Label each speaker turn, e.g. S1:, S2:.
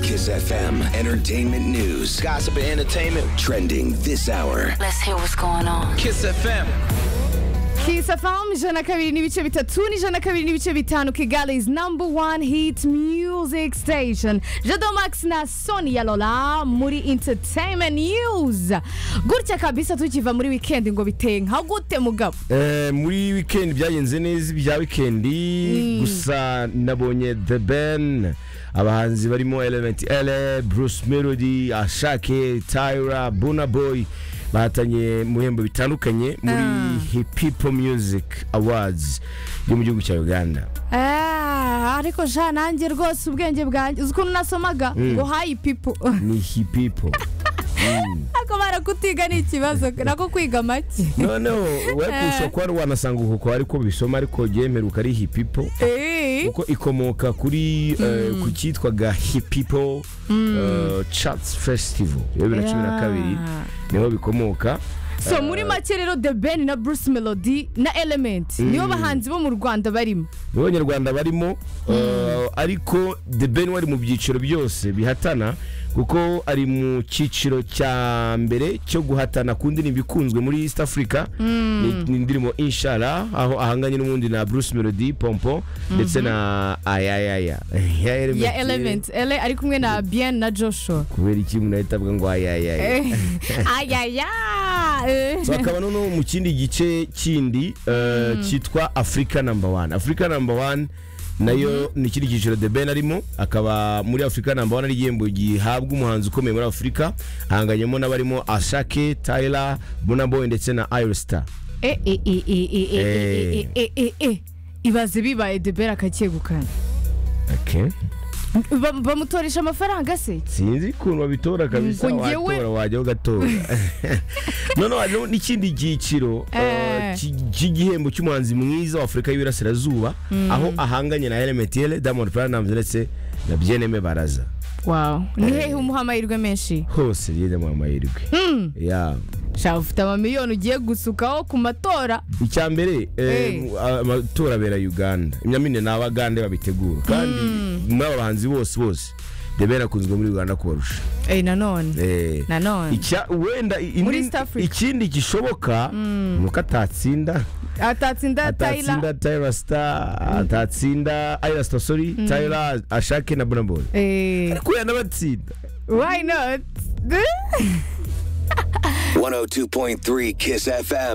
S1: Sirius FM Entertainment News.
S2: Gossip and entertainment.
S1: Trending this hour.
S3: Let's hear what's going on.
S2: Kiss FM.
S4: Kiss FM ijana kabiri n'ibice bitatu n'ijana kabiri n'ibice bitanu Kigali's number one hit music station Jado Max na Sonia Lola muri entertainment news gutya kabisa tukiva muri weekend ngo biteye nka gute mugabo
S5: Eh, muri weekend byagenze neza ibya weekend gusa nabonye the ben abahanzi barimo element ele bruce melody ashake tyra Burna boy bahatanye mu bihembo bitandukanye muri Hip- people music awards yo mu gihugu cya uganda
S4: Ah, ariko sha nanjye rwose ubwenge bwanjye uzi ukuntu nasomaga ngo hayi pipo
S5: ni Hip people
S4: ariko barakutiga ni ikibazo nako kwiga make
S5: noneho wekushobora kuba wanasanga uko kwa ariko bisoma ariko mperuka ari Hip people
S4: Eh.
S5: kuko ikomoka kuri eh, ku cyitwaga hipipo chatsi fesitivo bibiri na cumi na
S4: Yeah.
S5: kabiri niho bikomoka
S4: so muri make rero the ben na bruce melody na element nibo bahanzi bo mu rwanda barimo
S5: nibo abanyarwanda barimo eh, ariko the ben wari mu byiciro byose bihatana kuko ari mu cyiciro cya mbere cyo guhatana ku ndirimbo ikunzwe muri east africa ni- ni indirimbo inshara aho ahanganye n'ubundi na bruce melody pompo ndetse na ayayaya
S4: ya element ele ari kumwe na bien na joshua
S5: kubera iki umuntu ahita avuga ngo ayayaya
S4: Eh, ayaya eh.
S5: so hakaba noneho mu kindi gice kindi eh, cyitwa afurika namba wani afurika namba wani nayo ni ikindi cyiciro the ben arimo akaba muri afurika namba wani ari igihembo gihabwa umuhanzi ukomeye muri afurika ahanganyemo n'abarimo ashake tayira bonaboy ndetse na ayosita
S4: Eh, eh, eh, eh, eh, eh, eh, eh, eh, eh, eh. ibaze bibaye de ben akacyegukana Bam- bamutoresha amafaranga se
S5: sinzi ukuntu babitora kabisa
S4: Ngo njyewe-
S5: watora wajyaho ugatora noneho hariho n'ikindi cyiciro eh,
S4: Eh.
S5: cy- cy'igihembo cy'umuhanzi mwiza wa afurika y'iburasirazuba aho ahanganye na elementiel diamond platnumz ndetse na byeneme baraza
S4: wow ni hehe umuha amahirwe menshi
S5: hose ryenda mu mahirwe Ya.
S4: shaka ufite amamiliyoni ugiye gusukaho ku matora
S5: icya mbere eh,
S4: Eh.
S5: amatora abera uganda imyamine ni abagande babitegura kandi muri aba bahanzi bose bose debera akunzwe muri uganda kubarusha
S4: eh nanone
S5: Eh.
S4: nanone
S5: Icya- wenda i-
S4: Muri
S5: indi-
S4: East Africa.
S5: ikindi gishoboka ni uko atatsinda
S4: atatsinda tayira
S5: atatsinda tayira sita atatsinda ayira sita sori tayira ashake na bonaboni
S4: eh
S5: ariko yanabatsinda
S4: why not
S1: 102.3 Kiss FM